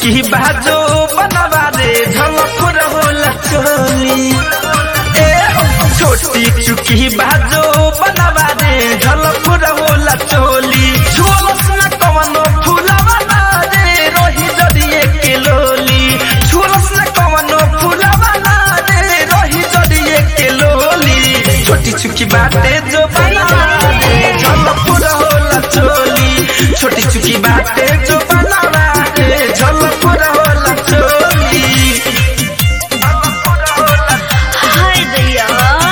चुकी बाजो बनवा रे झलक रहोला चोली ए छोटी चुकी बाजो बनवा रे झलक रहोला चोली झोलस न कवनो फुलवा ना रे रोही जड़िए के लोली झोलस न कवनो फुलवा ना रे रोही जड़िए के लोली छोटी चुकी बाटे जो बनवा रे झलक रहोला चोली छोटी चुकी बाटे जो बनवा रे झलक रहोला चोली हाय दैया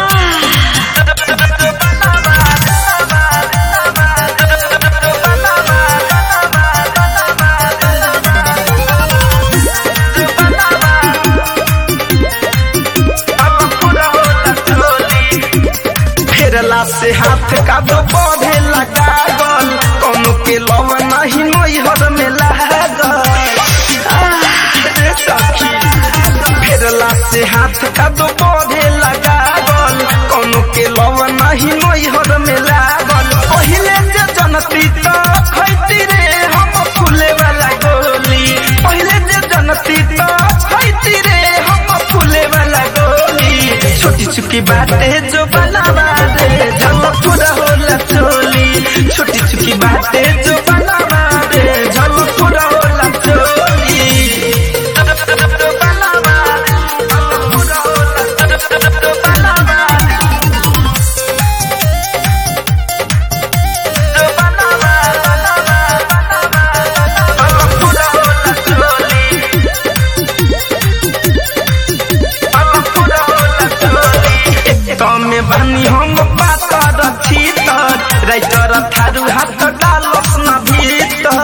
फेरला से हाथ का दो पौधे लगा गल कौनो के लव नहीं नैहर में लागल आह, रे सखी फेरला से हाथ का दो पौधे लगा गल कौनो के लव नहीं नैहर में लागल पहिले जे जनती तो खैती रे हम फूले वाला गोली पहिले जे जनती तो खैती रे हम फूले वाला गोली छोटी चुकी बाटे जो बनावा रे झलक पूरा होला चोली छोटी चुकी बाटे जो बनावा रे झलक पूरा होला चोली बनावा रे, झलक पूरा होला, बनावा रे। जो बनावा, बनावा, बनावा, झलक पूरा होला चोली तमे बानी हम पाता रखी तर राइटर थारू हाथ डालस न भीतर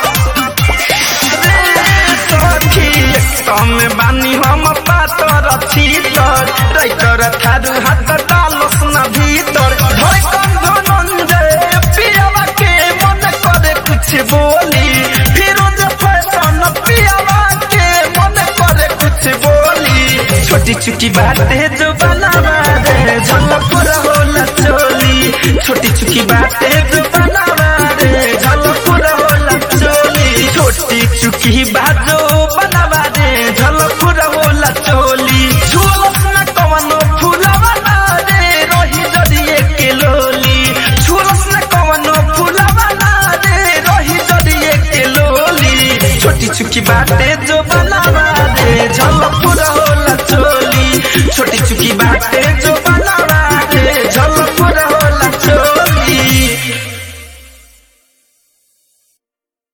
रे सखी तमे बानी हम पाता रखी तर राइटर थारू हाथ डालस न भीतर धड़कन धनंजय पियावा के मन करे कुछ बोली फिरोज फैशन पियावा के मन करे कुछ बोली छोटी चुकी बातें जो बनावा रे झलक होला चोली छोटी चुकी बातें जो बनावा रे झलक होला चोली छोटी चुकी बाजो बनावा रे झलक होला चोली झोलस न कवनो फुलवा ना रे रोही जड़िए के लोली झोलस न कवनो फुलवा ना रे रोही जड़िए के लोली छोटी चुकी बातें जो बनावा